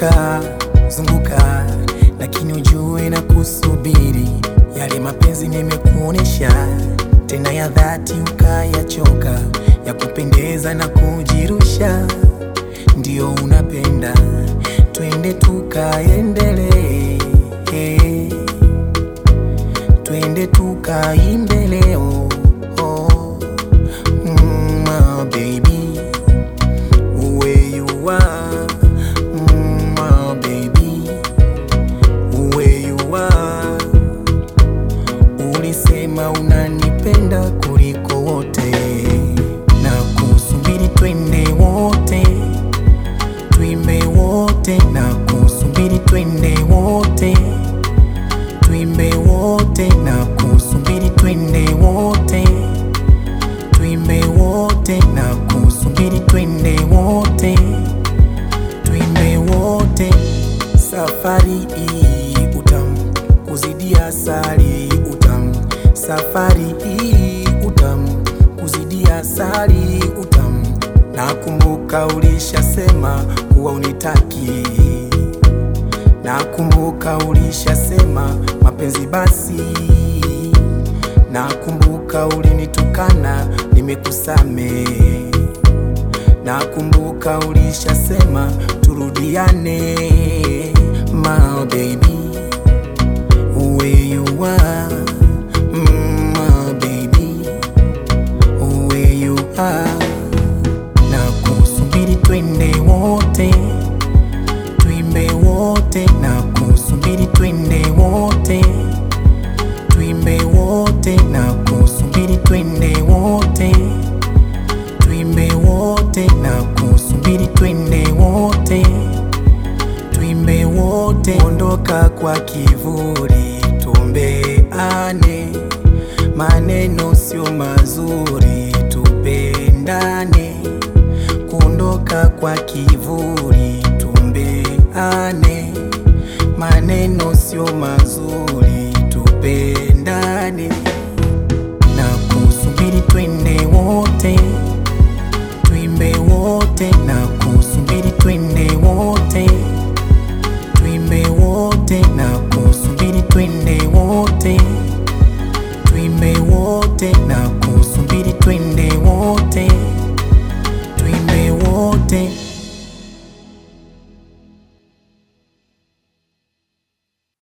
zunguka zunguka, lakini ujue na kusubiri. Yale mapenzi nimekuonesha tena ya dhati, ukayachoka ya kupendeza na kujirusha, ndio unapenda. Twende tukaendelee, twende tukaimbe leo oh, mm, my baby where you are, mm, my baby where you are. Ulisema unanipenda kuliko wote, na kusubiri twende wote, tuimbe wote, na kusubiri twende wote, tuimbe wote, na kusubiri twende wote, tuimbe wote, na kusubiri twende wote, tuimbe wote. Safari hii utamu kuzidi asali, utamu safari hii utamu kuzidi asali, utamu. Nakumbuka ulishasema kuwa unitaki, nakumbuka ulishasema mapenzi basi, nakumbuka ulinitukana, nimekusamehe Nakumbuka ulishasema turudiane, my baby where you are, mm, my baby where you are. Na kusubiri twende wote, tuimbe wote, na kusubiri twende wote, tuimbe wote, na kusubiri twende wote tuimbe wote na kusubiri twende wote, tuimbe wote, ondoka kwa kivuli, tuombeane, maneno sio mazuri, tupendane, kuondoka kwa kivuli, tuombeane, maneno sio mazuri